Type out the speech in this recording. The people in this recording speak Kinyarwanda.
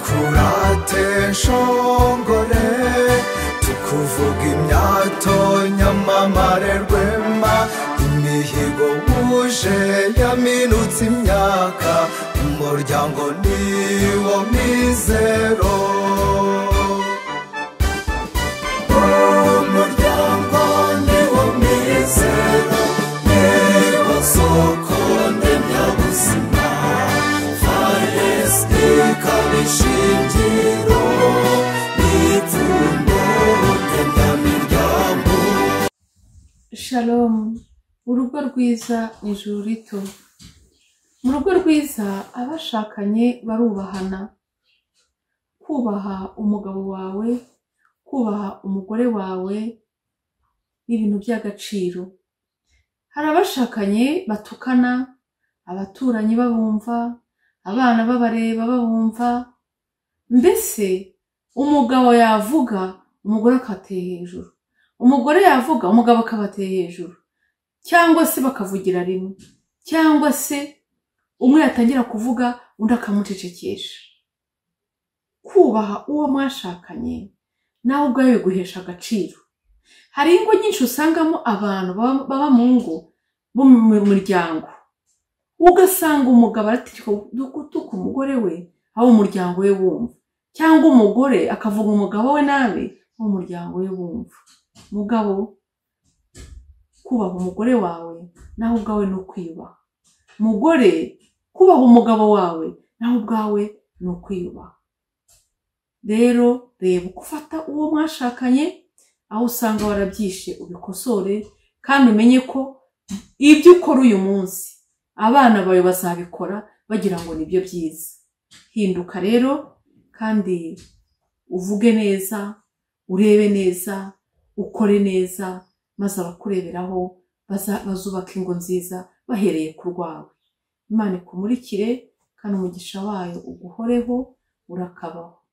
twatukura shongore tukuvuga imyato nyamamare rwema imihigo wuje yaminutse imyaka umuryango niwo mizero umuryango niwo mizero niwo soko ndemyabuzima faresi ikaba ishingiro n'ipfundo ndemyamiryango shalomu urugo rwiza ni ijuru rito mu rugo rwiza abashakanye barubahana kubaha umugabo wawe kubaha umugore wawe ni ibintu by'agaciro hari abashakanye batukana abaturanyi babumva abana babareba babumva mbese umugabo yavuga umugore akabateye hejuru umugore yavuga umugabo akabateye hejuru cyangwa se bakavugira rimwe cyangwa se umwe yatangira kuvuga undi akamucecekesha kubaha uwo mwashakanye nawe ubwawe biguhesha agaciro hari ingo nyinshi usangamo abantu baba baba mu ngo bo mu muryango ugasanga umugabo arategeka gutuka umugore we abo umuryango we wumva cyangwa umugore akavuga umugabo we nabi abo umuryango we wumva mugabo kubaha umugore wawe nawe ubwawe ni ukwiyubaha mugore kubaha umugabo wawe nawe ubwawe ni ukwiyubaha rero reba uko ufata uwo mwashakanye aho usanga warabyishe ubikosore kandi umenye ko ibyo ukora uyu munsi abana bawe bazabikora bagira ngo nibyo byiza hinduka rero kandi uvuge neza urebe neza ukore neza maze abakureberaho baza- bazubaka ingo nziza bahereye ku rwawe imana ikumurikire kandi umugisha wayo uguhoreho urakabaho